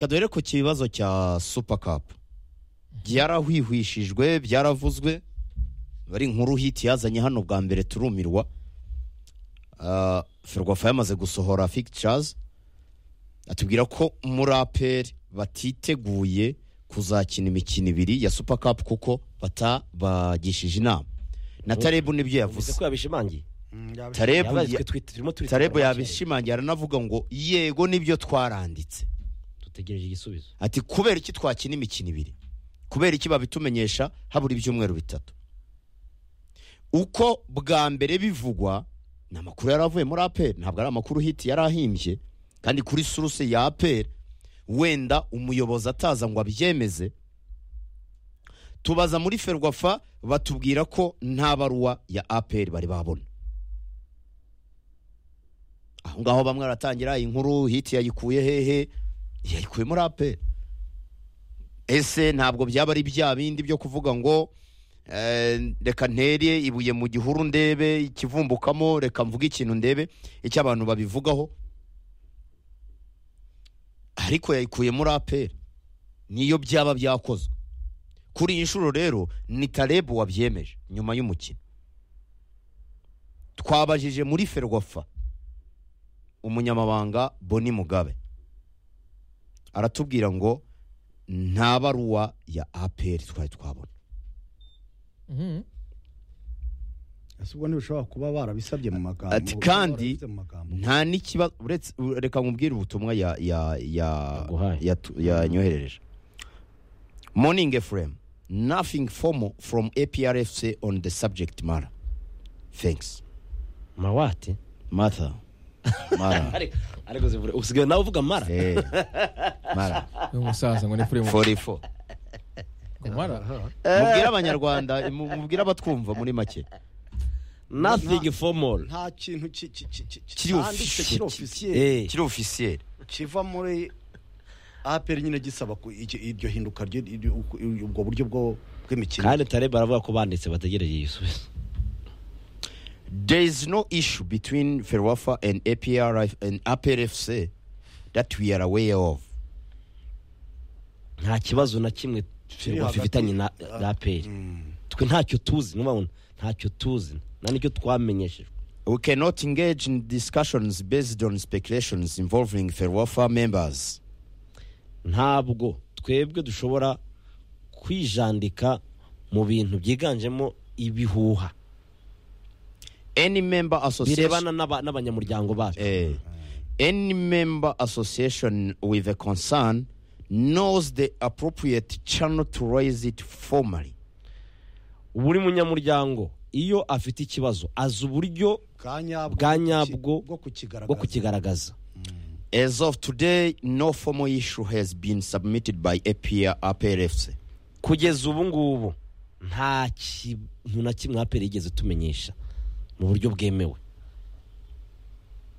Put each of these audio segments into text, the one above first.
reka duhere ku kibazo cya supa kapu byarahwihwishijwe byaravuzwe bari nkuru hiti yazanye hano bwa mbere turumirwa Ah, ferwafa yamaze gusohora fikicazi atubwira ko muraperi batiteguye kuzakina imikino ibiri ya supa kapu kuko batabagishije inama na tarebu nibyo yavuze bivuze ko yabishimangiye tarebu Yabaye twe ya- twit- turimo turi tarebu yabishimangira aranavuga ngo yego nibyo twaranditse dutegereje igisubizo ati kubera iki twakina imikino ibiri kubera iki babitumenyesha habura ibyumweru bitatu uko bwa mbere bivugwa ni amakuru yari avuye muri aperi ntabwo ari amakuru hiti yari ahimbye kandi kuri suruse ya aperi wenda umuyobozi ataza ngo abyemeze tubaza muri ferwafa batubwira ko nta baruwa ya aperi bari babona aho ngaho bamwe baratangira inkuru hiti yayikuye hehe yayikuye muri aperi ese ntabwo byaba ari bya bindi byo kuvuga ngo eh, reka ntere ibuye mu gihuru ndebe ikivumbukamo reka mvuge ikintu ndebe icyo abantu babivugaho ariko yayikuye muri aperi niyo byaba byakozwe kuri iyi nshuro rero ni tarebu wabyemeje nyuma y'umukino twabajije muri ferwafa umunyamabanga boni mugabe aratubwira ngo nta baruwa ya aperi twari twabona Mhm. ese ubwo ntibishobora kuba barabisabye mu magambo Ati ubwo kandi barabifite mu magambo. nta n'ikibazo uretse reka nkubwire ubutumwa ya ya ya Yaguhaye. yatu- yanyoherereje morning efuremu nothing formal from aprfc on the subject mara thanks mawate martha mara ariko ariko zivura usigaye nawe uvuga mara Eh, mara Ni umusaza ngo ni kuri mu 44 kumara mubwire abanyarwanda mu- mubwire abatwumva muri make nothing formal nta kintu ki- ki- ki- ki- Kiri cyanditse officiel. kiri ofisiye Eh, kiri ofisiyeri kiva muri aperi nyine gisaba ku- iki- iryo hinduka ryo- iryo- uku- ubwo buryo bwo- bw'imikino kandi tareba baravuga ko banditse bategereje igisubizo There is no issue between Ferwafa and APR and APRFC that we are aware of. nta kibazo na kimwe hagati- bifitanye na na aperi twe ntacyo tuzi nubabona ntacyo tuzi nta nicyo twamenyeshejwe We cannot engage in discussions based on speculations involving Ferwafa members. ntabwo twebwe dushobora kwijandika mu bintu byiganjemo ibihuha Any member birebana association n'aba- n'abanyamuryango bacu Eh, any member association with a concern knows the appropriate channel to raise it formally. buri munyamuryango iyo afite ikibazo azi uburyo bwa nyabwo bwa nyabwo bwo bwo kukigaragaza kukigaragaza As of today, no formal issue has been submitted by APR APRFC. kugeza ubu ngubu nta kintu na kimwe aperi yigeze tumenyesha mu buryo bwemewe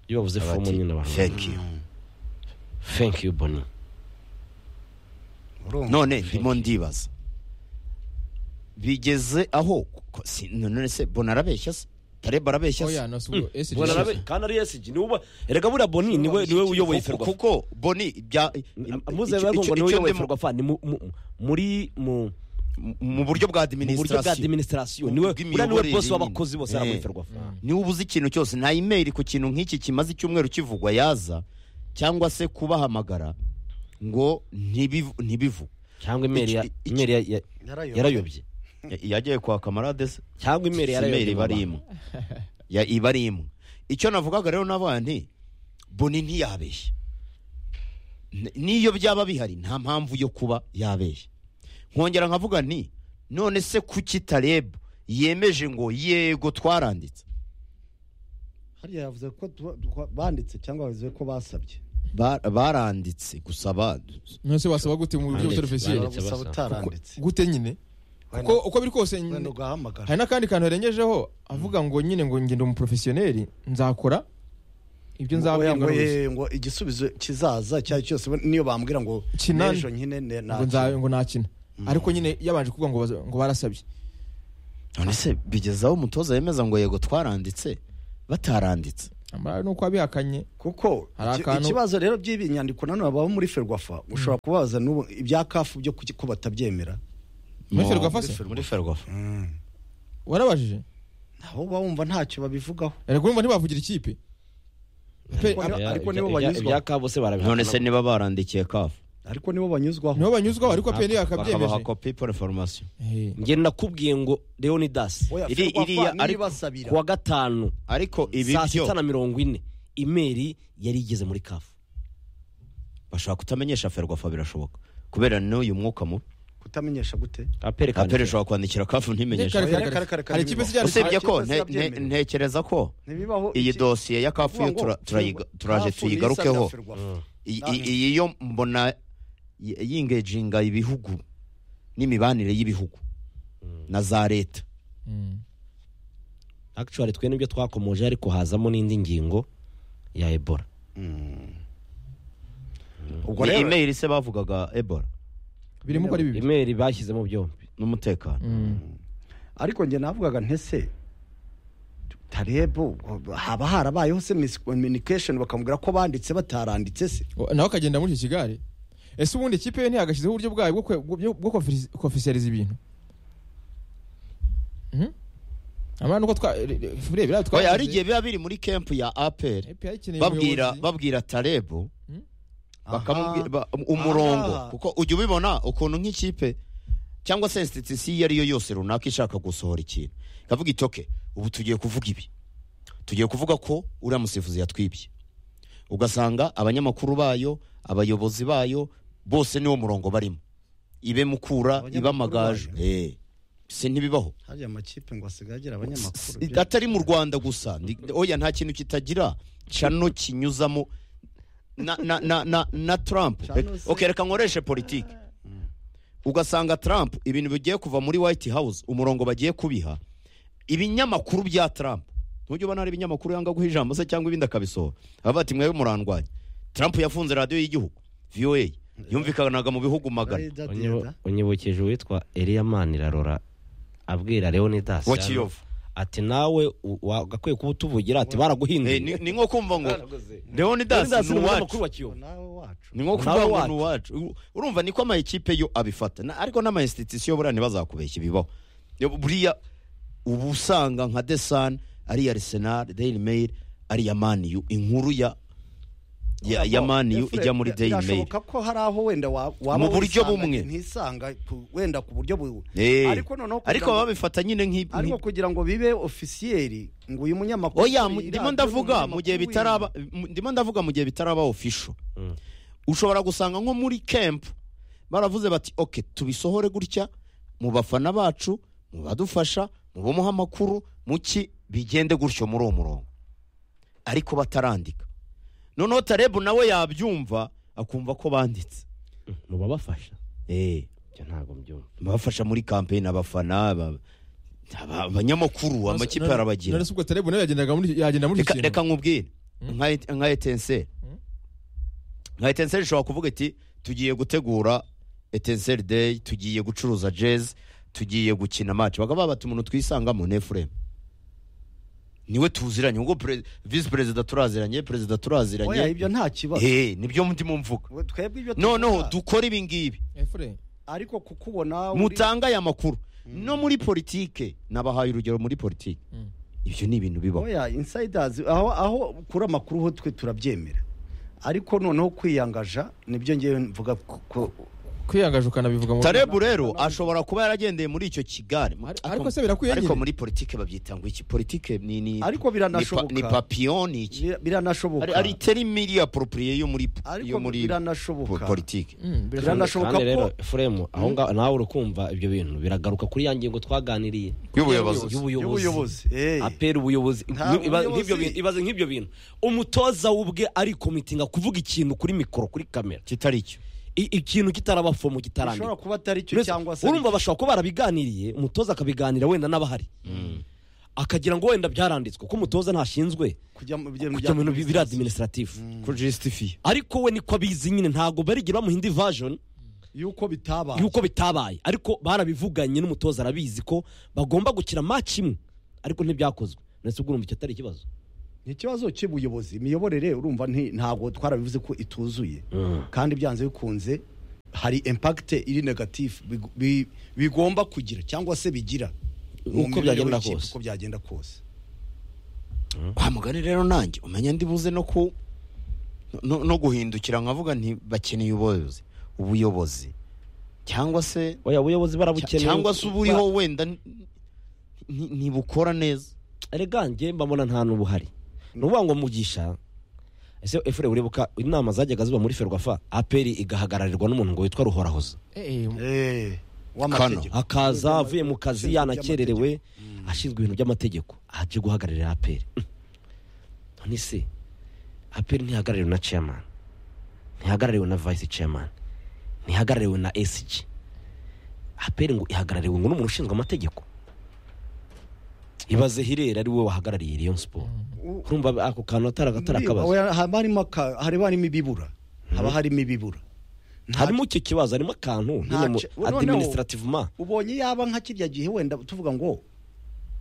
iyo bavuze fomu nyine abantu Thank you. thank you boni Urumva? none ndimo ndibaza bigeze aho ko- si- none se bona arabeshya se tareba arabeshya oya se nasugo esi Bona arabe- kandi ari esigi niwe uba- erega buriya boni niwe niwe Kuko- uyoboye ferwafa kuko boni bya muze icyo- bavuga icyo- ngo niwe icyo uyoboye ndimo- ferwafa ni mu- mu- muri mu mu buryo bwa mu buryo bwa administration administration niwe buriya niwe Ubw'imiyoborere bosi nyine. w'abakozi bose ari muri Eh. ferwafa niba ubuze ikintu cyose nta imeri ku kintu nk'iki kimaze icyumweru kivugwa yaza cyangwa se kubahamagara ngo ntibivu- ntibivu cyangwa imeri ya- Iki- iki- imeri ya- ya- Yarayobye. yarayobye Ya- yagiye kwa kamarade se cyangwa imeri yarayobye simeri mu bari bantu. imwe Ya- iba ari imwe icyo navugaga rero n'abandi boni ntiyabeshya N- n'iyo byaba bihari nta mpamvu yo kuba yabeshya nkongera nkavuga nti none se kuki tarebu yemeje ngo yego twaranditse hariya yavuze ko tuba- twa- banditse cyangwa bavuze ko basabye Ba- baranditse gusaba nose wasaba gute mu buryo Banditse, butorofesiye banditse. baragusaba basaba. utaranditse gute nyine kuko uko biri kose wenda nyine- ugahamagara hari n'akandi kantu yarengejeho avuga ngo nyine ngo ngende umuporofesiyoneri nzakora ibyo Oya, nzabwirwa ngo, n'ubuyobozi. eh, ngo igisubizo kizaza icyo ari cyo cyose we- niyo bambwira ngo Kinani. n'ejo nyine ne- ngo nza- ngo nakina ariko nyine yabanje kuvuga ngo baza- ngo barasabye none se bigezaho umutoza yemeza ngo yego twaranditse bataranditse amara nuko abihakanye kuko Hari iki- akantu- ikibazo rero by'ibi nyandiko nanone baba muri ferwafa ushobora kubaza n'ubu ibya kafu byo kuki- ko batabyemera muri Mo- ferwafa se muri ferwafa warabajije aho uba wumva ntacyo babivugaho ariko urumva ntibavugira ikipe Pe- Ariko- ab- ariko Ibya- nibo ibya- banyuzwa. ibya kabo se barabihakana none se niba barandikiye kafu ariko nibo banyuzwaho nibo banyuzwaho ariko pe bakabaha ntibakabyemeje kopi pore foromasiyo Eh, njye nakubwiye ngo leonidas Oya, Iri- Ferwafa iriya niyo ariko- ibasabira. ku wa gatanu ariko ibi saa byo sita na mirongo ine imeri yari igeze muri kafu bashobora kutamenyesha ferwafa birashoboka kubera n'uyu mwuka mubi kutamenyesha gute apere aperekana ishobora kwandikira kafu ntimenyeshe Kare, kare, Kare, kare, kare, hari ikipe nibibaho. zijyana usibye Ariko ko biba nte- nte- byemewe. ntekereza ko ntibibaho iyi iki- dosiye ya kafu kuvuga yo ngo tura- turayiga- Ferwafa- turaje Kafu niyo tuyigarukeho isabira Ferwafa. I- Ah. i- iyi yo mbona y- yingejinga ibihugu n'imibanire y'ibihugu na za leta Mm. actually twe nibyo twakomoje ariko hazamo n'indi ngingo ya ebola ubwo ni rero imeri se bavugaga ebola birimo uko ari bibiri imeri bashyizemo byombi n'umutekano Mm. ariko njye navugaga ntese tarebu haba harabayeho se miscommunication bakamubwira ko banditse bataranditse se O- nawe akagenda muri icyo kigare ese ubundi ikipe ye ntiyagashyizeho uburyo bwayo bwo kwe- bwo- bwo kofisiyaliza ibintu Mhm. amara nuko twa re- re- re- biriya twavuze, hari igihe biba biri muri kempu ya aperi EPR ikeneye babwira umuyobozi. babwira tarebu bakamubwira Aha. ba- umurongo Aha. kuko ujya ubibona ukuntu nk'ikipe cyangwa se insititisi iyo ari yo yose runaka ishaka gusohora ikintu ikavuga iti oke ubu tugiye kuvuga ibi tugiye kuvuga ko uriya musifuzi yatwibye ugasanga abanyamakuru bayo abayobozi bayo bose niwo murongo barimo ibe mukura Abanyamakuru ibe amagaju bayo? Eh, si ntibibaho hariya amakipe ngo asigaye agira abanyamakuru S- atari mu rwanda gusa Ndi- oya nta kintu kitagira cano kinyuzamo na, na, na, na, na trump Cano se- ok reka nkoreshe politiki ugasanga trump ibintu bigiye kuva muri white house umurongo bagiye kubiha ibinyamakuru bya trump ntujya ubona hari ibinyamakuru yanga guha ijambo se cyangwa ibindi akabisohora baba bati mwebwe murandwanya trump yafunze radiyo y'igihugu voa yumvikanaga mu bihugu magana Rayidadiyada. unyibukeje uwitwa eliyaman irarora abwira leonidas wa kiyovu ati nawe u- wagakwiye kuba utuvugira ati Eh, baraguhinduye ni ni nko kumva ngo leonidas Leonidas ni ni uwacu umunyamakuru wa kiyovu nawe wacu ni nko kuvuga Nawe ngo wacu. ni uwacu U- urumva niko amayikipe yo abifata Na- ariko n'amainstitusiyo buriya ntibazakubeshya ibibaho Yo, buriya uba usanga nka desan ari iya arsenal daily mail ari iya maniyu inkuru ya ya, ya maniyu Efure, ijya muri bira- daily mail birashoboka ko hari aho wenda wa- waba Mu buryo wisanga bumwe. ntisanga ku- wenda ku buryo bu Eh, ariko noneho kugira ariko ngo- babifata nyine nk'i- ariko nk'i- kugira ngo bibe ofisiyeri ngo uyu munyamakuru oya uri mu- i ndimo radiyo, ndavuga mu umunyamakuru gihe w'iyi- bitaraba mu- ndimo ndavuga mu gihe bitaraba official Mm. ushobora gusanga nko muri camp baravuze bati ok tubisohore gutya mu bafana bacu mu badufasha mu bamuha amakuru mu ki bigende gutyo muri uwo murongo ariko batarandika noneho tarebu nawe yabyumva akumva ko banditse mubabafasha eh ibyo ntabwo mbyumva bafasha muri kampeyini abafana ba- aba- abanyamakuru amakipe None- arabagira none se ubwo tarebu nawe yagendaga muri yagenda muri reka icyo reka kintu nkubwire nka et- nka etenseri nka etenseri ishobora kuvuga iti tugiye gutegura etenseri deyi tugiye gucuruza jezi tugiye gukina maci bakaba bati umuntu twisangamo ni efuremu niwe tuziranye ubwo pere- visi perezida turaziranye perezida oya turaziranye ibyo nta kibazo Eh, nibyo ndimo mvuga We- twebwe ibyo noneho tuvuga, dukore ibi ngibi Efure, ariko kukubona uri- mutanga aya makuru no muri politike nabahaye urugero muri politike Mm. ibyo ni ibintu bibaho oya insiders aho aho kuri amakuru ho twe turabyemera ariko noneho kwiyangaja nibyo ngewe mvuga ko- ko- kwiyangaje ukanabivuga mu tarebu rero ashobora kuba yaragendeye muri icyo kigali Ar- ariko se birakwiye ariko nyine? muri politike babyita ngo iki politike ni ni Ariko biranashoboka. ni pa- ni papillon ni iki bira- biranashoboka ari ari terimiri approprié yo muri ariko yo muri po- biranashoboka politike Mm, birashoboka. biranashoboka kandi rero ko efuremu aho ngaho nawe uri kumva ibyo bintu biragaruka kuri ya ngingo twaganiriye y'ubuyobozi y'ubuyobozi eh. apera ubuyobozi Nta Ni- iba- buyobozi. nk'ibyo bintu- ibaze nk'ibyo bintu umutoza w'ubwe arikomitinga kuvuga ikintu kuri mikoro kuri kamera kitari icyo I- ikintu kitarabafoma bishobora kitarandika kuba atari cyo Uretse- cyangwa se urumva bashobora kuba barabiganiriye umutoza akabiganira wenda n'abahari akagira ngo wenda byaranditswe ko umutoza ntashinzwe kujya mu kujya mu bintu bi- biri adiminisitiratifu ko justify ariko we niko abizi nyine ntabwo barigera bamuha indi version yuko bitaba yuko bitabaye ariko barabivuganye n'umutoza arabizi ko bagomba gukina match imwe ariko ntibyakozwe nese ubwo urumva icyo atari ikibazo ni ikibazo cy'ubuyobozi imiyoborere urumva nti- ntabwo twarabivuze ko ituzuye kandi byanze bikunze hari impakite iri negatifu bigu- bi- bigomba kugira cyangwa se bigira mu Uko mibereho byagenda y'ikipe, kose. uko byagenda kose wa mugani rero nanjye umenya ndibuze no ku no, no guhindukira nkavuga nti bakeneye ubuyobozi ubuyobozi cyangwa se oya ubuyobozi barabukeneye cyangwa se uburiho wenda n- n- ntibukora neza erega njye mbabona nta n'ubuhari ni ukuvuga ngo mugisha ese efure uribuka inama zajyaga ziba muri ferwafa aperi igahagararirwa n'umuntu ngo witwa ruhorahoza Eh, eh, Eh, Kano. akaza avuye mu kazi Ushinzwe yanakererewe Mm. ashinzwe ibintu by'amategeko aje guhagararira aperi none se aperi ntihagarariwe na chairman ntihagarariwe na vice chairman ntihagarariwe na sg aperi ngo ihagarariwe ngo n'umuntu ushinzwe amategeko ibaze hirera ari we wahagarariye rayon siporo U- urumva ako kantu atari agatari akabazo Oya, haba harimo aka- haba harimo ibibura haba harimo ibibura Nta- harimo icyo kibazo harimo akantu nyine mu Nta- noneho- administrativement ubonye yaba nka kirya gihe wenda tuvuga ngo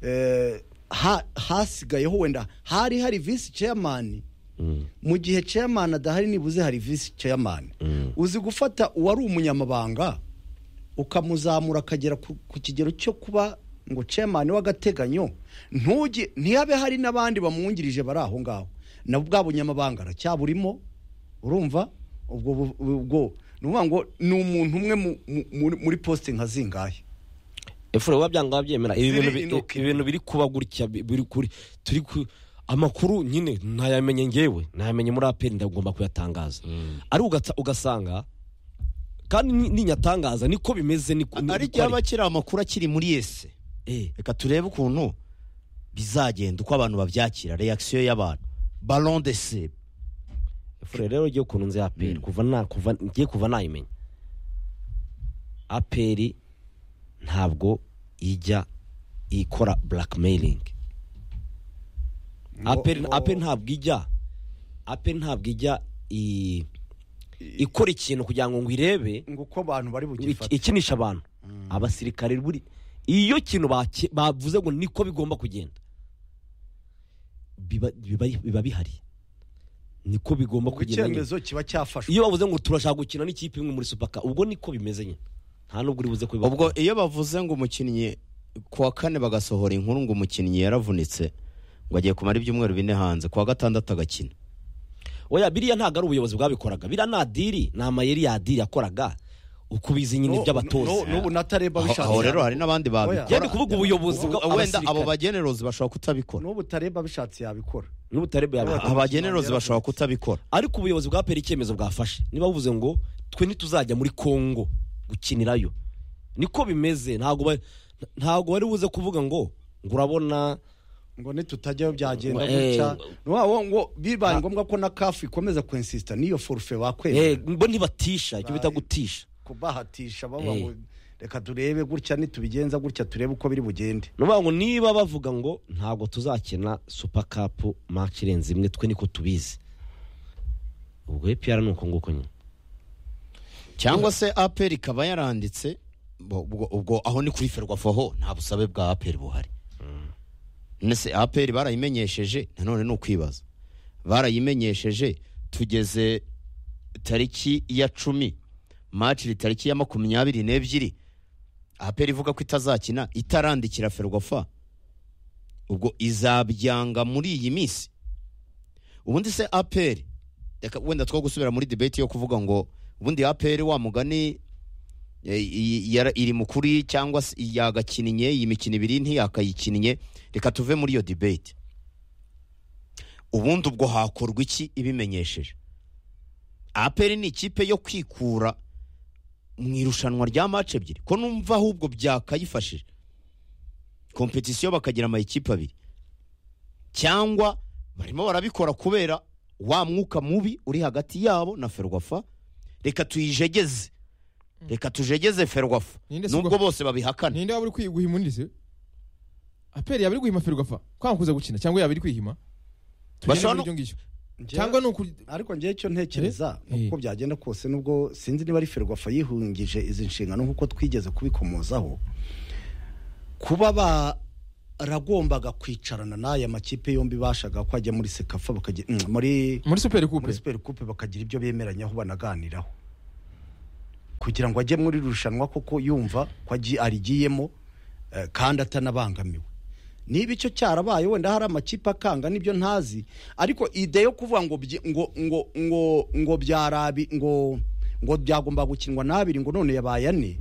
eh, ha- hasigayeho wenda hari hari visi chairman Mm. mu gihe chairman adahari nibuze hari visi chairman Mm. uzi gufata uwari umunyamabanga ukamuzamura akagera ku, ku kigero cyo kuba ngo chairman w'agateganyo ntuge ntiyabe hari n'abandi bamwungirije bari aho ngaho na bwa bunyamabanga aracyaburimo urumva ubwo bu- ubwo ni ukuvuga ngo ni umuntu umwe mu- mu- muri- muri posite nka zingahe efure biba byanga byemera ibi Ziri bintu bi- inuka. ibintu biri kuba gutya bi- biri kuri turi ku amakuru nyine ntayamenye ngewe ntayamenye muri aperi ndagomba kuyatangaza ari ugata- ugasanga kandi ni- ninyatangaza niko bimeze niko ari niko ari. cyaba kiri amakuru akiri muri ese Eh, reka turebe ukuntu bizagenda uko abantu babyakira reaction y'abantu ballon de se efure rero ngiye ukuntu nzi aperi Mm. kuva na kuva ngiye kuva nayimenya aperi ntabwo ijya ikora blackmailing Ngo- aperi ngo- aperi ntabwo ijya aperi ntabwo ijya i- ikora ikintu kugira ngo ngo irebe ngo uko abantu bari ik- bugifate ikinisha abantu abasirikare buri iyo kintu bake- bavuze ngo niko bigomba kugenda biba biba- biba bihari niko bigomba ngo kugenda nyine. icyemezo kiba cyafashwe iyo bavuze ngo turashaka gukina n'ikipe imwe muri supaka ubwo niko bimeze nyine nta n'ubwo uribuze ko biba- ubwo iyo bavuze ngo umukinnyi ku wa kane bagasohora inkuru ngo umukinnyi yaravunitse ngo agiye kumara ibyumweru bine hanze ku wa gatandatu agakina oya biriya ntabwo ari ubuyobozi bwabikoraga biriya nta diri ni amayeri ya diri yakoraga ukubizi nyine No- iby'abatoza no- n'ubu natareba aho bishatse aho rero hari n'abandi Oya. babikora yari kuvuga ubuyobozi bwa- wenda abo abasirikare. bagenerozi bashobora kutabikora n'ubu tareba bishatse yabikora n'ubutare bwabikora. abagenerozi bashobora kutabikora ariko ubuyobozi bwa peri icyemezo bwafashe niba buvuze ngo twe ntituzajya muri kongo gukinirayo niko bimeze ntabwo ba- ntabwo bari buze kuvuga ngo ngo urabona ngo nitutajyayo byagenda Eh, gutya wabo ngo bibaye Ah. ngombwa ko na kafu ikomeza kwensisita n'iyo forufe eh, bakwemera bo ntibatisha icyo bita Bayi. gutisha kubahatisha baba Eh. ngo reka turebe gutya nitubigenza gutya turebe uko biri bugende ni ukuvuga ngo niba bavuga ngo ntabwo tuzakina supa kapu maci irenze imwe twe niko tubizi ubwo epiyara ni uko nguko nyine cyangwa se aperi ikaba yaranditse bo- ubwo ubwo aho ni kuri ferwafa ho nta busabe bwa aperi buhari nese aperi barayimenyesheje nanone ni ukwibaza barayimenyesheje tugeze tariki ya cumi maciri tariki ya makumyabiri n'ebyiri aperi ivuga ko itazakina itarandikira ferwafa ubwo izabyanga muri iyi minsi ubundi se aperi reka wenda two gusubira muri debate yo kuvuga ngo ubundi aperi wa mugani e, i- yara- iri mu kuri cyangwa se yagakinnye iyi mikino ibiri ntiyakayikinnye reka tuve muri iyo debate ubundi ubwo hakorwa iki ibimenyesheje aperi ni ikipe yo kwikura mu irushanwa rya mace ebyiri ko numva ahubwo byakayifashije kompetisiyo bakagira amayikipe abiri cyangwa barimo barabikora kubera wa mwuka mubi uri hagati yabo na ferwafa reka tuyijegeze reka tujegeze ferwafa Ninde si nubwo ubwo- bose babihakana ninde waba uri kwi- guhima undi se aperi yaba iri guhima ferwafa kwanga kuza gukina cyangwa yaba iri kwihima Tugende Bashobora muri no- ibyo ngibyo. Njyewe- cyangwa ni uku- ariko njyewe icyo ntekereza Eh. uko byagenda kose nubwo sinzi niba ari ferwafa yihungije izi nshingano nk'uko twigeze kubikomozaho kuba ba aragombaga kwicarana n'aya makipe yombi bashaga ko ajya muri sekafa bakagira mm, muri muri superi muri kupe super coupe bakagira ibyo bemeranyaho banaganiraho kugira ngo ajye muri rushanwa kuko yumva ko agiye arigiyemo eh, kandi atanabangamiwe niba icyo cyarabaye wenda hari amakipe akanga n'ibyo ntazi ariko ide yo kuvuga ngo byi- ngo ngo ngo ngo byarabi ngo ngo byagomba gukinwa n'abiri ngo none yabaye ane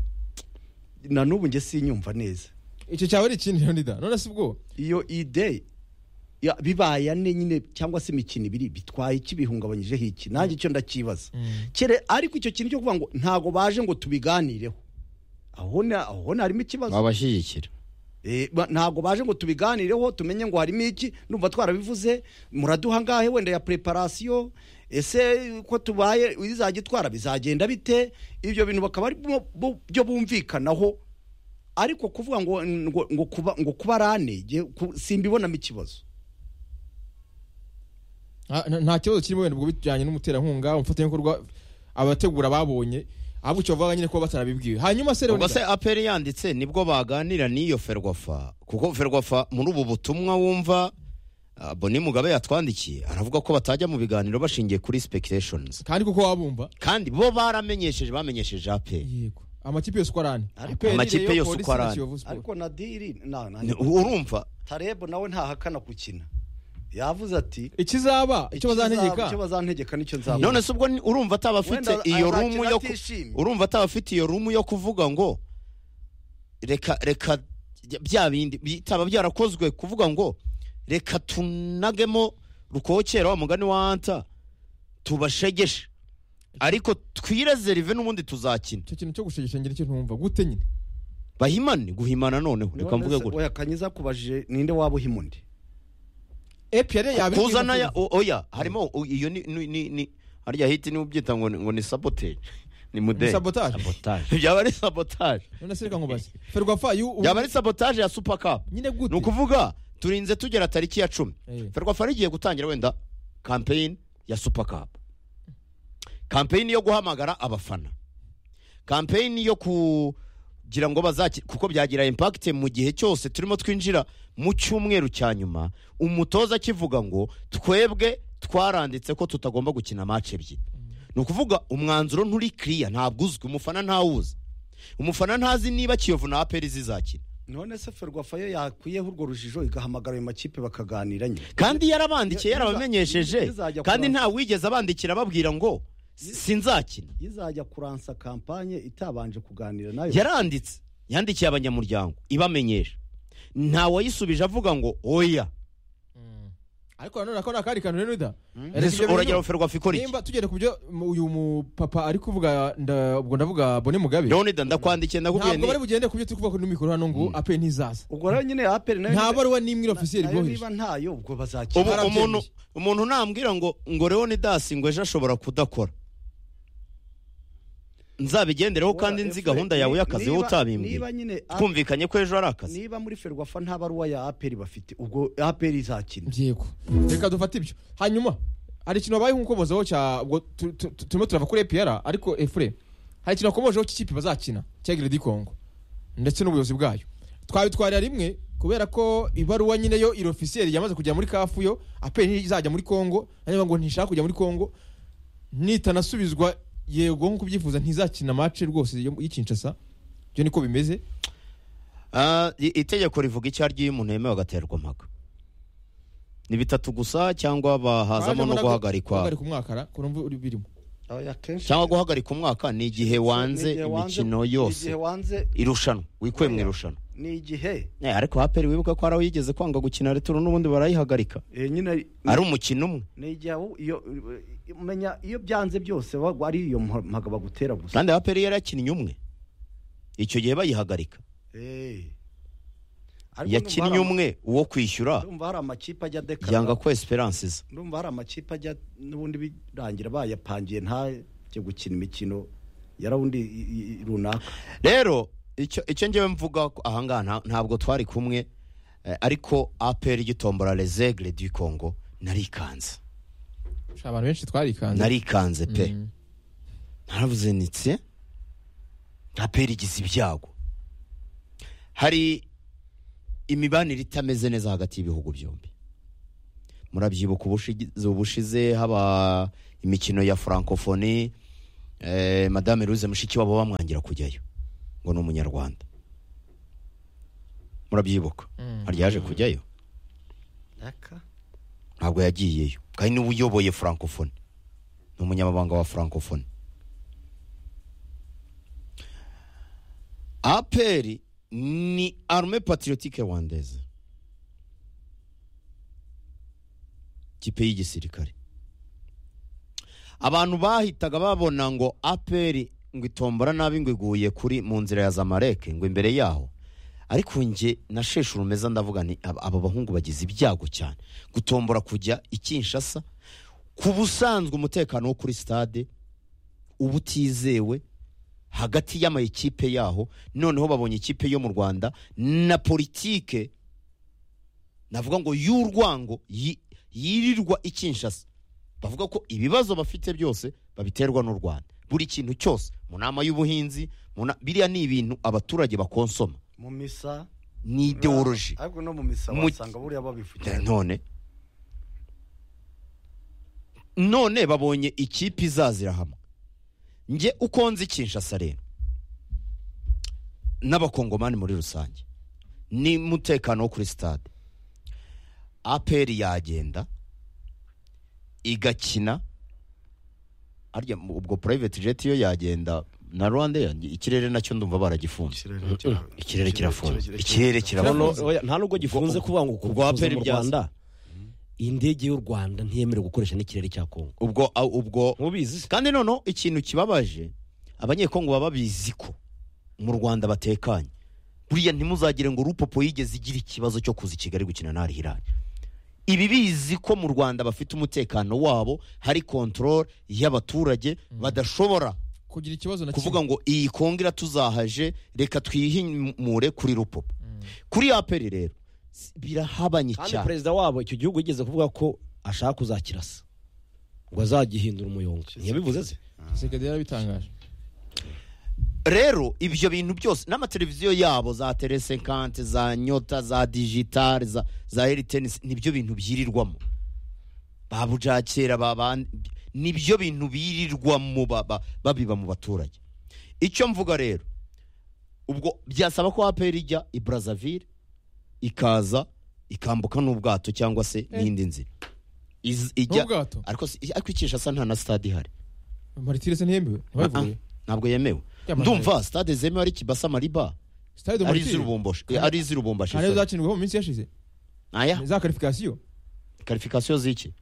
na n'ubu njye sinyumva neza icyo cyaba ari ikindi leonida none si ubwoba iyo ide ya- bibaye ane nyine cyangwa se imikino ibiri bitwaye iki bihungabanyijeho iki nanjye icyo ndakibaza kere ariko icyo kintu cyo kuvuga ngo ntago baje ngo tubiganireho aho na- aho ni harimo ikibazo babashyigikira Eh, ba- ntago baje ngo tubiganireho tumenye ngo harimo iki numva twarabivuze muraduha ngahe wenda ya preparasiyo ese ko tubaye izajya itwara bizagenda bite ibyo bintu bakaba ari bwo- bwo- byo bumvikanaho ariko kuvuga ngo ngo ngo kuba ngo kuba rane jye ku- simbibonamo ikibazo Ah, nta- nta kibazo kirimo wenda ubwo bijyanye n'umuterankunga umufatanyabikorwa abategura babonye ahubwo icyo bavuga nyine kuba batarabibwiwe hanyuma se ubwo se leonida aperi yanditse nibwo baganira n'iyo ferwafa kuko ferwafa muri ubu butumwa wumva ah, boni mugabe yatwandikiye aravuga ko batajya mu biganiro bashingiye kuri speculations kandi kuko wabumva kandi bo baramenyesheje bamenyesheje aperi yego amakipe yose uko arane Ariko- APR, Amakipe Rayon yose uko Police na arane. Kiyovu Sport. ariko nadiri na na Ni- urumva tarebo nawe ntahakana gukina yavuze ati ikizaba icyo icyo bazantegeka bazantegeka nicyo nzaba none se ubwo ni- urumva atabafite Wenda iyo azakira rumu yo ku- atishimye. urumva atabafite iyo rumu yo kuvuga ngo reka reka bya bindi bitaba byarakozwe kuvuga ngo reka tunagemo rukokera wa mugani wa anta tubashegeshe ariko twirezerive n'ubundi tuzakina icyo kintu cyo gushegesha ngira icyo ntumva gute nyine bahimane guhimana noneho reka mvuge gutya oya kanyiza kubajije ninde waba uhima undi APR yabibwiye kuzana ya amategeko. o- oya harimo o- iyo ni ni ni- ni harya hiti niwe ubyita ngo ni- ngo ni sabotage ni Ni mudeli sabotage sabotaje byaba ari sabotage none se reka nkubaze ferwafa yu ubu- yaba ari sabotage ya super cup nyine ni gute ukuvuga turinze tugera tariki ya cumi Eh. ferwafa rigiye gutangira wenda kampeyini ya super cup kampeyini yo guhamagara abafana kampeyini yo kugira ngo bazakire kuko byagira impact mu gihe cyose turimo twinjira mu cyumweru cya nyuma umutoza akivuga ngo twebwe twaranditse ko tutagomba gukina match ebyiri ni ukuvuga umwanzuro nturi clear ntabwo uzwi umufana ntawuzi umufana ntazi niba kiyovu na aperi zizakina none se ferwafa yo yakwiyeho urwo rujijo igahamagara ayo makipe bakaganira nyine kandi yarabandikiye Ya- yaza- yarabamenyesheje yazajya kandi kuransa- nta wigeze abandikira ababwira ngo sinzakina izajya kuransa kampanye itabanje kuganira nayo yaranditse yandikiye abanyamuryango ibamenyesha nta wayisubije avuga ngo oya ariko nanone ako ni akandi kantu leonida Reka Ese ibyo bintu- uragira ngo ferwafa ikora iki nimba tugere ku byo mu- uyu mupapa ari kuvuga nda- ubwo ndavuga boni mugabe leonida ndakwandikiye ndakubwiye ntabwo bari ni bugende ku byo turi kuvuga kuri mikoro hano ngo aperi ntizaza ubwo rero nyine aperi nayo nta nyine- baruwa n'imwe ofisiyeri nayo boheje niba ntayo ubwo ubu bazakira Barabyemeye. umuntu umuntu nambwira ngo ngo leonidas ngo ejo ashobora kudakora nzabigendereho kandi nzi gahunda yawe y'akazi wowe Niba- utabimbwiye niba nyine A- twumvikanye ko ejo ari akazi niba muri ferwafa nta baruwa ya aperi bafite ubwo aperi izakina yego reka dufate ibyo hanyuma hari ikintu wabaye nk'ukobozaho cya ubwo tu- tu- tu- turimo turava kuri epiyara ariko efure hari ikintu wakomojeho cy'ikipe bazakina cya giredi kongo ndetse n'ubuyobozi bwayo twabitwarira rimwe kubera ko ibaruwa nyine yo iri ofisiyeri yamaze kujya muri kafu yo aperi izajya muri kongo areba ngo ntishaka kujya muri kongo nitanasubizwa yego nk'uko ubyifuza ntizakina mace rwose yo- y'ikinshasa ibyo niko bimeze Ah, i- itegeko rivuga icyo aryo iyo umuntu yemewe agaterwa mpaka ni bitatu gusa cyangwa bahazamo no guhagarikwa guhagarika umwakara ko numva uri birimo Oya, akenshi- cyangwa guhagarika umwaka ni igihe Ni wanze igihe wanze- imikino ni igihe yose wanze irushanwa wikuye mu Oya. irushanwa ni igihe Eh, ariko haperi wibuke ko hari aho yigeze kwanga gukina returo n'ubundi barayihagarika Eh, nyine ari umukino umwe ni igihe wowe iyo umenya iyo byanze byose wagwa- ari iyo mpaga bagutera gusa kandi haperi yari yakinnye umwe icyo gihe bayihagarika Eh. Ariko yakinnye ndumva hari umwe uwo ama- kwishyura ndumva hari amakipe ajya yanga dekara ko esperances ndumva hari amakipe ajya n'ubundi birangira bayapangiye ntajye gukina imikino yarawundi i- i- runaka rero icyo icyo ngewe mvuga ko ahangaha nta- ntabwo twari kumwe eh, ariko aperi igitombora rezegre du congo narikanze Sha, abantu benshi twarikanze narikanze pe Mm. naravuze nitse aperi igize ibyago hari imibanire itameze neza hagati y'ibihugu byombi murabyibuka ubushize- ubushize haba imikino ya francophonie eh, madame louise mushikiwabo bamwangira kujyayo ngo ni umunyarwanda murabyibuka Mm. hari yaje kujyayo ntabwo yagiyeyo kandi niwe uyoboye francophonie ni umunyamabanga wa francophonie aperi ni arme patriotique rwandaise kipe y'igisirikare abantu bahitaga babona ngo aperi ngo itombora nabi ngo iguye kuri mu nzira ya zamareke ngo imbere yaho ariko nge na sheshu rumeza ndavuga ni aba aba bahungu bagize ibyago cyane gutombora kujya i kinshasa ku busanzwe umutekano wo kuri stade uba utizewe hagati y'amayikipe yaho noneho babonye ikipe yo mu rwanda na politike navuga ngo y'urwango yi- yirirwa i kinshasa bavuga ko ibibazo bafite byose babiterwa n'u rwanda buri kintu cyose mu nama y'ubuhinzi mu na- biriya ni ibintu abaturage bakonsoma mu misa ni ideoloji ariko no mu misa Mu- wasanga buriya babifite none none babonye ikipe izazira hamwe njye uko nzi kinshasa rero n'abakongomani muri rusange ni umutekano wo kuri stade aperi yagenda igakina arya ubwo private jet yo yagenda na rwanda ikirere nacyo ndumva baragifunze ikirere kirafunze ikirere Noneho, kirafunze oya, nta nubwo gifunze kuvuga ngo ubwo kugufunze APR mu byaza. rwanda indege y'u rwanda ntiyemerewe gukoresha n'ikirere cya kongo ubwo ubwo mubizi kandi noneho ikintu kibabaje abanyekongo baba babizi ko mu rwanda batekanye buriya ntimuzagire ngo rupopo yigeze igira ikibazo cyo kuza i kigali gukina n'ari hirari ibi bizi ko mu rwanda bafite umutekano wabo hari kontrol y'abaturage badashobora kugira ikibazo na kuvuga kimwe ngo iyi kongo iratuzahaje reka twihimure kuri rupopo kuri aperi rero s- birahabanye kandi cyane perezida wabo icyo gihugu yigeze kuvuga ko ashaka kuzakirasa ngo azagihindura umuyonga ntiyabivuze se sekedi yarabitangaje rero ibyo bintu byose n'amateleviziyo yabo za telesekante za nyota za digitale za za eritenisi nibyo bintu byirirwamo ba bujakera ba ba nibyo bintu birirwamo ba- ba- babiba mu baturage icyo mvuga rero ubwo byasaba ko aperi ijya i brazzaville ikaza ikambuka n'ubwato cyangwa se n'indi nzira Iz- ijya n'ubwato ariko si- ariko ikishasa nta na stade ihari maritire se ntiyemewe ntibayivuye ntabwo yemewe Yamaze. ndumva stade zemewe ari kibasa mariba sitade do ari maritire iz'urubumbashi ari iz'urubumbashi nta nizo zakinirwaho mu minsi yashize aya za karifikasiyo karifikasiyo z'iki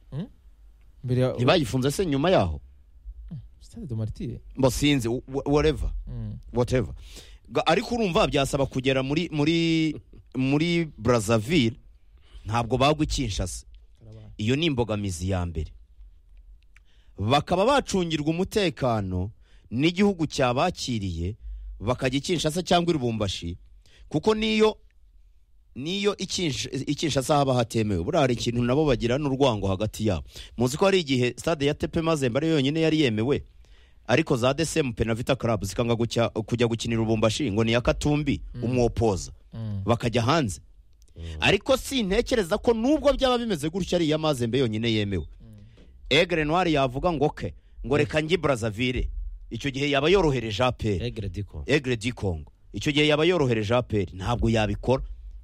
mbere ya ntibayifunze se nyuma yaho sitade do maritire mbo sinzi wh- whatever whatever Ga- ariko urumva byasaba kugera muri muri muri brazzaville ntabwo bagwa ikinshasa iyo ni imbogamizi ya mbere bakaba bacungirwa umutekano n'igihugu cyabakiriye bakajya i kinshasa cyangwa i rubumbashi kuko niyo niyo i Kinsh- i kinshasa haba hatemewe buriya hari ikintu nabo bagira n'urwango hagati yabo muzi ko hari igihe stade ya tepe mazembe ariyo yonyine yari yemewe ariko za desemu penavita club zikanga gucya- kujya gukinira ubumbashi ngo ni iya katumbi umwopoza bakajya hanze ariko sintekereza ko nubwo byaba bimeze gutya ari iya mazembe yonyine yemewe egre noir yavuga ngo ke ngo reka njye i brazzaville icyo gihe yaba yorohereje aperi egere diko egre di congo icyo gihe yaba yorohereje aperi ntabwo yabikora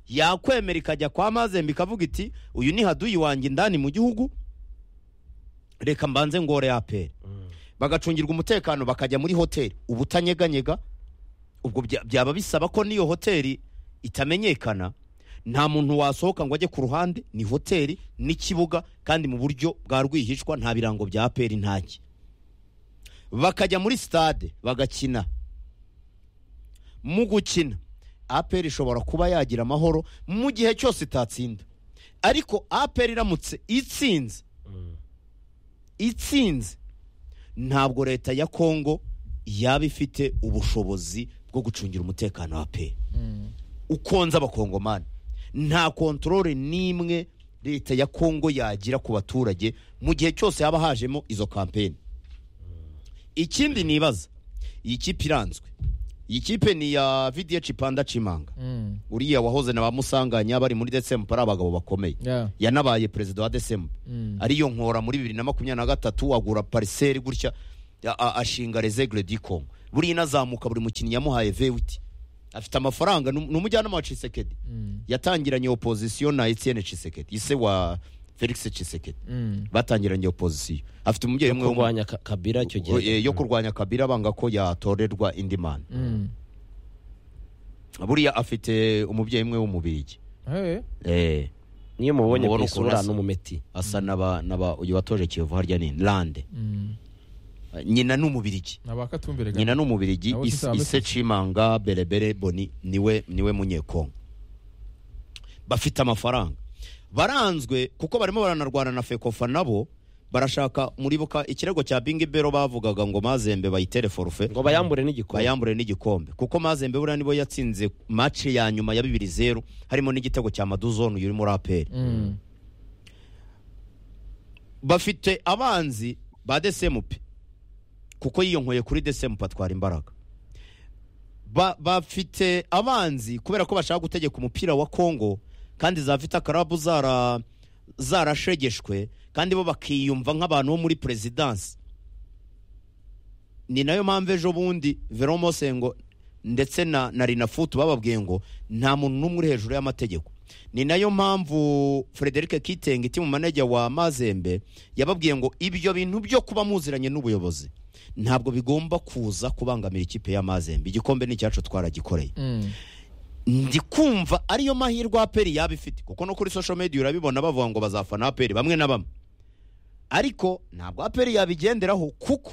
yakwemera ikajya kwa mazembe ikavuga iti uyu ni haduyi wanjye indani mu gihugu reka mbanze ngore aperi bagacungirwa umutekano bakajya muri hoteli ubutanyeganyega ubwo bya- byaba bisaba ko n'iyo hoteli itamenyekana nta muntu wasohoka ngo ajye ku ruhande ni hoteli n'ikibuga kandi mu buryo bwa rwihishwa nta birango bya aperi ntaki bakajya muri stade bagakina mu gukina aperi ishobora kuba yagira amahoro mu gihe cyose itatsinda ariko aperi iramutse itsinze itsinze ntabwo leta ya kongo yaba ifite ubushobozi bwo gucungira umutekano wa pe ukonza abakongomani nta kontorore n'imwe leta ya kongo yagira ku baturage mu gihe cyose haba hajemo izo kampeni ikindi nibaza iyi kipe iranzwe iyi kipe ni iya vidiyo cipanda cimanga Mm. uriya wahoze na ba musanganya bari muri desemu ari abagabo bakomeye Yeah. yanabaye perezida wa desemu Mm. ariyo nkora muri bibiri na makumyabiri na gatatu agura pariseri gutya a- a- ashinga rezegire dikomu buriya inazamuka buri mukinnyi yamuhaye vewiti afite amafaranga ni um- ni umujyanama wa cisekedi Mm. yatangiranye opozisiyo na etienne cisekedi ise wa felix cisekedi Mm. batangiranye opozisiyo afite umubyeyi umwe w'umu- kurwanya Ka- kabira icyo Eh, gihe yo kurwanya kabira banga ko yatorerwa indi mana Mm. buriya afite umubyeyi umwe w'umubirigi Eh. eh, niyo mubonye ku Mubona ukuntu isura asa. n'umumeti asa naba naba uyu watoje kiyovu harya ni lande Mm. Eh, nyina ni umubirigi Nabakatumbere ga. nyina ni umubirigi Nabo Is- sisa- ise cimanga berebere boni niwe niwe munyekongo bafite amafaranga baranzwe kuko barimo baranarwana na fekofa nabo barashaka muribuka ikirego cya bingi bero bavugaga ngo mazembe bayitere forufe ngo bayambure n'igikombe bayambure n'igikombe kuko mazembe buriya nibo yatsinze mace ya nyuma ya bibiri zeru harimo n'igitego cya maduzone uyu uri muri aperi Mm. bafite abanzi ba desemupe kuko yiyonkoye kuri desemupe atwara imbaraga Ba- bafite abanzi kubera ko bashaka gutegeka umupira wa kongo kandi za vita karabu zara zarashegeshwe kandi bo bakiyumva nk'abantu bo muri perezidansi ni nayo mpamvu ejo bundi veromosengo ndetse na na rinafutu bababwiye ngo nta muntu n'umwe uri hejuru y'amategeko ni nayo mpamvu frederic kitenge iti mu manajya wa mazembe yababwiye ngo ibyo bintu byo kuba muziranye n'ubuyobozi ntabwo bigomba kuza kubangamira ikipe ya mazembe igikombe ni icyacu twaragikoreye Mm. ndi kumva ariyo mahirwe aperi yaba ifite kuko no kuri social media urabibona bavuga ngo bazafana aperi bamwe na bamwe ariko ntabwo aperi yabigenderaho kuko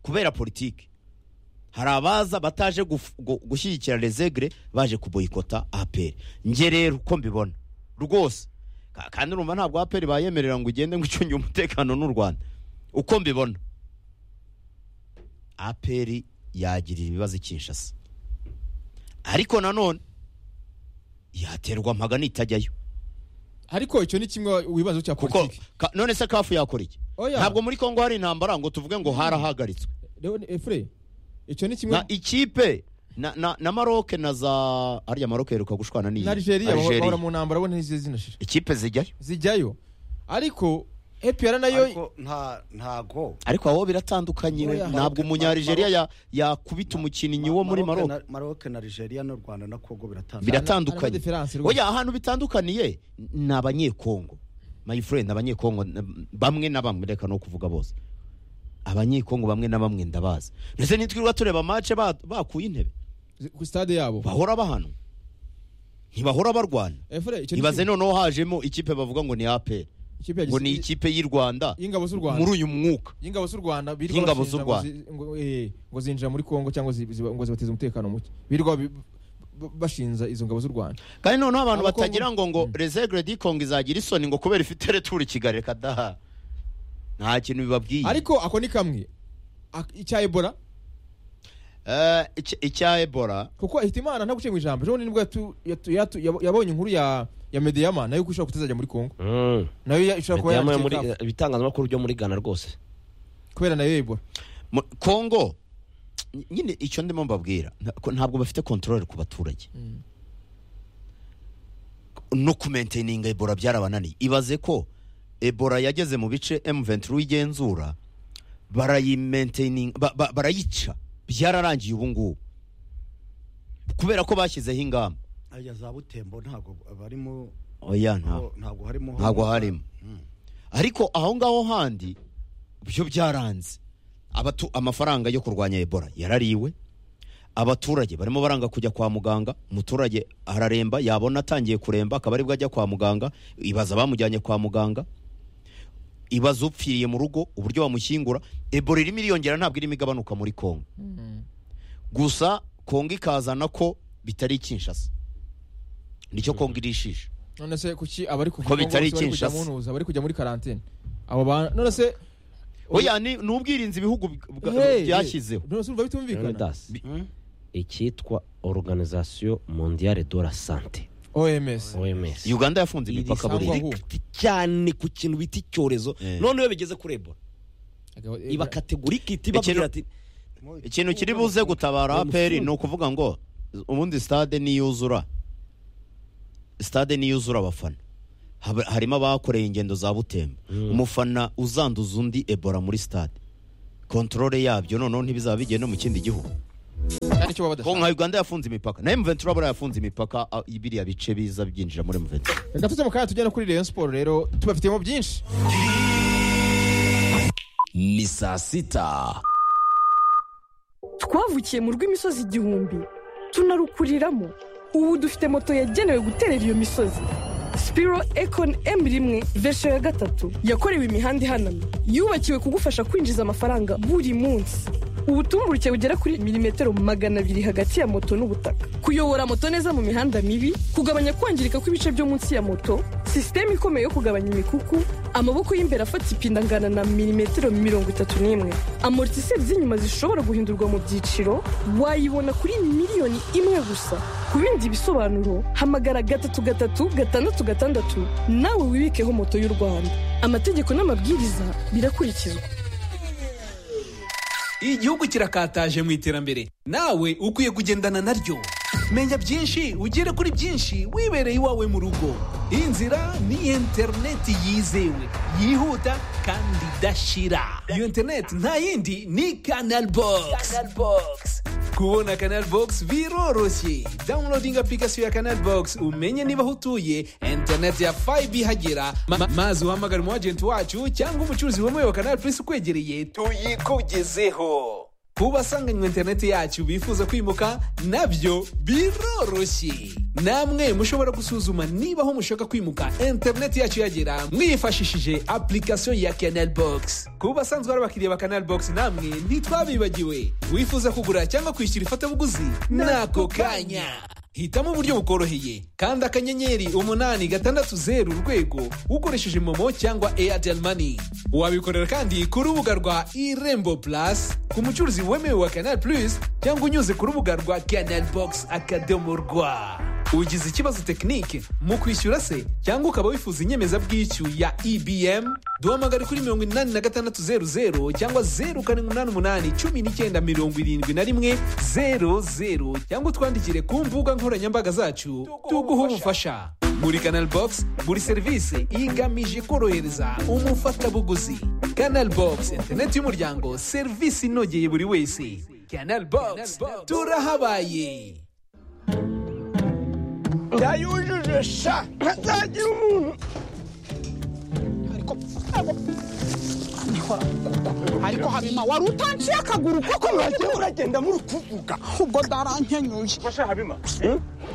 kubera politiki hari abaza bataje guf- gu- gushyigikira rezegre baje kuboyikota aperi nge rero uko mbibona rwose Ka- kandi urumva ntabwo aperi bayemerera ngo ugende ngo icunge umutekano n'u rwanda uko mbibona aperi yagirira ibibazo i kinshasa ariko nanone yaterwa amagana itajyayo Ariko icyo ni kimwe wibazo cya kuko politiki. ka- none se kafu yakora iki Oya. ntabwo muri kongo hari intambara ngo tuvuge ngo harahagaritswe Rero ni- Efure. Icyo ni kimwe na ikipe na, na, na maroke na za harya maroke yeruka gushwana n'iyi na Algeria bahora mu ntambara bo ntizi zinashira. ikipe zijyayo Zijyayo. Ariko EPR nayo ariko nta ntago ariko aho biratandukanye Oya, ntabwo Maroc- umunyarigeria Maroc- ya- yakubita umukinnyi wo muri Maroc maroke na- Maroc na Nigeria n'u Rwanda na Congo biratandukanye biratandukanye Harimo diferanse rwose. oya ahantu bitandukaniye ni abanyekongo my friend abanyekongo n- bamwe na bamwe reka no kuvuga bose abanyekongo bamwe na bamwe ndabazi ndetse nitwirirwa tureba mace ba- bakuye intebe ku stade yabo. bahora bahanwa ntibahora barwana Efure icyo ni ibaze kimwe- noneho hajemo ikipe bavuga ngo ni aperi ikipe ya ngo ni Gisirikare- ikipe y'u rwanda y'ingabo z'u Rwanda. muri uyu mwuka y'ingabo z'u Rwanda birirwa Y'ingabo z'u bashinja ngo zi- ngo, eh, ngo zinjira muri Kongo cyangwa zi- ziba- ngo zibateza umutekano muke birirwa bi- b- bashinza izo ngabo z'u Rwanda kandi noneho abantu Abakongo- batagira ngo ngo rezegre di kongo izagira isoni ngo kubera ifite returu kigali reka daha nta kintu bibabwiye ariko ako ni kamwe Ak- icya Ebola Eh, icya- icya ebola kuko Hitimana nta gucye mu ijambo ejo bundi nibwo yatu- yatu- yatu- yabo- yabonye inkuru ya ya Medeyama nayo ko ishobora kutazajya muri Kongo Mm. nayo ya- ishobora kuba Mediyama yo muri yaraciye kafu, ibitangazamakuru byo muri Ghana rwose kubera nayo Ebola Mu- kongo ny- nyine icyo ndimo mbabwira nta- ko ntabwo bafite kontorore ku baturage no kumenteninga ebola byarabananiye ibaze ko ebola yageze mu bice M23 igenzura barayimenteninga ba- ba- barayica byararangiye ubu ngubu kubera ko bashyizeho ingamba aya za butembo ntago barimo oya ntabwo ntago harimo ntabwo harimo ariko aho ngaho handi byo byaranze Abatu- amafaranga yo kurwanya ebola yarariwe abaturage barimo baranga kujya kwa muganga umuturage araremba yabona atangiye kuremba akaba aribwo ajya kwa muganga ibaza bamujyanye kwa muganga ibaza upfiriye mu rugo uburyo bamushyingura ebola irimo iriyongera ntabwo irimo igabanuka muri kongo gusa kongo ikazana ko bitari kinshasa nicyo kongo irishije none se kuki abari kuva Ko bitari bose bari kujya Kinshasa. mu ntuza bari kujya muri karantine abo bantu none se oya ni ni ubwirinzi ibihugu bwa- Hey, byashyizeho none se urumva bitumvikana Leonidas icyitwa Organisation Mondiale de la Santé OMS OMS uganda yafunze imipaka Iri buriya sangwa- aho. Iri cyane ku kintu bita icyorezo Eh. none iyo bigeze kuri Ebola iba kategorike iti Ekero- babwira ati ikintu kiri buze gutabara aperi ni ukuvuga ngo ubundi stade niyuzura stade niyuzura abafana haba- harimo abakoreye ingendo za butembo umufana uzanduza undi ebola muri stade kontorore yabyo noneho ntibizaba bigiye no mu kindi gihugu kandi icyo baba badashaka ko nka uganda yafunze imipaka na mventura buriya yafunze imipaka ah, biriya bice biza byinjira muri mventura reka tuze mu kanya tujya no kuri rayon siporo rero tubafitemo byinshi ni saa sita twavukiye mu rw'imisozi igihumbi tunarukuriramo ubu dufite moto yagenewe guterera iyo misozi sipiro ekoni emu rimwe vesho ya gatatu yakorewe imihanda ihanamye yubakiwe kugufasha kwinjiza amafaranga buri munsi ubutumburuke bugera kuri milimetero magana abiri hagati ya moto n'ubutaka kuyobora moto neza mu mihanda mibi kugabanya kwangirika kw'ibice byo munsi ya moto sisiteme ikomeye yo kugabanya imikuku amaboko y'imbere afata ipinda angana na milimetero mirongo itatu n'imwe amortiseri z'inyuma zishobora guhindurwa mu byiciro wayibona kuri miliyoni imwe gusa ku bindi bisobanuro hamagara gatatu gatatu gatandatu gatandatu nawe wibikeho moto y'u rwanda amategeko n'amabwiriza birakurikizwa igihugu kirakataje mu iterambere nawe ukwiye kugendana naryo menya byinshi ugere kuri byinshi wibereye iwawe mu rugo inzira ni interineti yizewe yihuta kandi idashira iyo interineti nta yindi ni kanal bogisi kubona kanal bogisi biroroshye dawunilodinga apurikasiyo ya kanal bogisi umenye niba aho utuye interineti ya fayibe ihagera Ma- ma- maze uhamagare umu agenti wacu cyangwa umucuruzi wemewe wa kanal purisi ukwegereye tuyikugezeho ku basanganywe interineti yacu bifuza kwimuka nabyo biroroshye namwe mushobora gusuzuma niba aho mushaka kwimuka interineti yacu yagera mwifashishije apurikasiyo ya canal box ku basanzwe ari abakiriya ba canal box namwe ntitwabibagiwe wifuza kugura cyangwa kwishyura ifatabuguzi n'ako kanya hitamo uburyo bukoroheye kandi akanyenyeri umunani gatandatu zeru urwego ukoresheje momo cyangwa airtel money wabikorera kandi ku rubuga rwa irembo plus ku mucuruzi wemewe wa canal plus cyangwa unyuze ku rubuga rwa canal box akadomo rwa ugize ikibazo tekinike mu kwishyura se cyangwa ukaba wifuza inyemezabwishyu ya ebm duhamagare kuri mirongo inani na gatandatu zeru zeru cyangwa zeru karindwi umunani umunani cumi n'icyenda mirongo irindwi na rimwe zeru zeru cyangwa utwandikire ku mbuga nkoranyambaga zacu tuguhe ubufasha muri canal box buri serivisi igamije korohereza umufatabuguzi canal box interineti y'umuryango serivisi inogeye buri wese canal box turahabaye yayujuje sha ntazagira umuntu ariko ariko habima wari utanciye akaguru kuko mwagiye uragenda muri kuvuga ubwo ndarankenyuye Fasha Habima,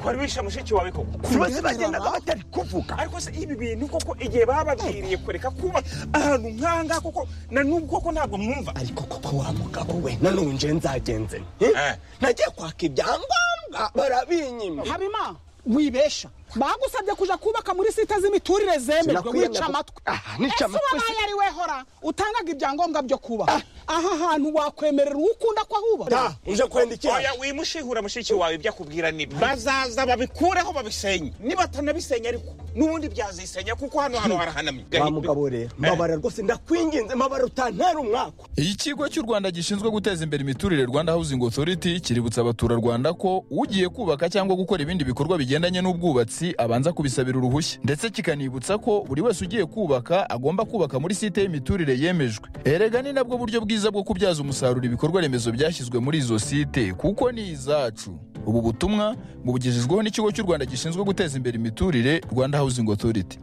kwari wishe mushiki wawe koko bose bagendaga batari kuvuga ariko se ibi bintu koko igihe bababwiriye kureka kuba ahantu nk'ahangaha koko na n'ubu koko ntabwo mwumva ariko koko wa mugabo we nanone nje nzagenze nte? Eh. nagiye kwaka ibyangombwa barabinyima habima wibesha bagusabye kuja kubaka muri sita z'imiturire zemerwa wica amatwi ese wabaye ari we hora utangaga ibyangombwa byo kubaka aha hantu wakwemerera uwo ukunda ko ahubaka uje kwendikira oya wimushihura mushiki wawe ibyo akubwira nibyo bazaza babikureho babisenye niba atanabisenya ariko n'ubundi byazisenya kuko hano hano harahanamye wa mugabo rero mabara rwose ndakwinginze mabara utantera umwaka ikigo cy'u rwanda gishinzwe guteza imbere imiturire rwanda housing authority kiributsa abaturarwanda ko ugiye kubaka cyangwa gukora ibindi bikorwa bigendanye n'ubwubatsi abanza kubisabira uruhushya ndetse kikanibutsa ko buri wese ugiye kubaka agomba kubaka muri site y'imiturire yemejwe erega ni nabwo buryo bwiza bwo kubyaza umusaruro ibikorwa remezo byashyizwe muri izo site kuko ni izacu ubu butumwa bubugejejweho n'ikigo cy'u rwanda gishinzwe guteza imbere imiturire rwanda housing authority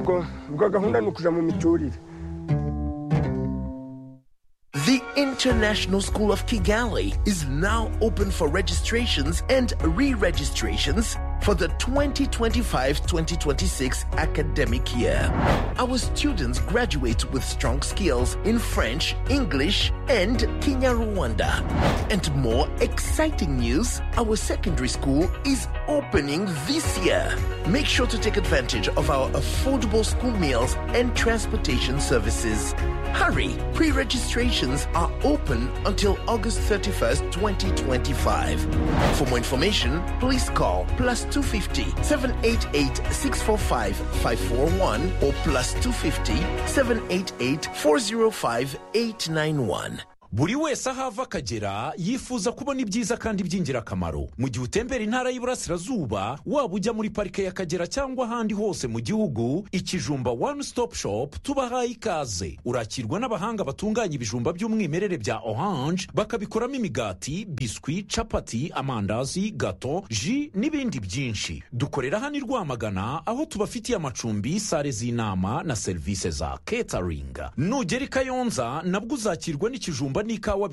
ubwo ubwo gahunda ni ukuja mu miturire The International School of Kigali is now open for registrations and re registrations for the 2025 2026 academic year. Our students graduate with strong skills in French, English, and Kinyarwanda. And more exciting news our secondary school is opening this year. Make sure to take advantage of our affordable school meals and transportation services. Hurry! Pre registrations are open until August 31st, 2025. For more information, please call plus 250 788 645 541 or plus 250 788 405 891. buri wese aho ava akagera yifuza kubona ibyiza kandi by'ingirakamaro mu gihe utembera intara y'iburasirazuba waba ujya muri parike y'akagera cyangwa ahandi hose mu gihugu ikijumba wani sitopu shopu tubahaye ikaze urakirwa n'abahanga batunganya ibijumba by'umwimerere bya oranje bakabikoramo imigati biswi capati amandazi gato ji n'ibindi byinshi dukorera hano i rwamagana aho tubafitiye amacumbi sale z'inama na serivisi za catering nugera i kayonza nabwo uzakirwa n'ikijumba n'ikawa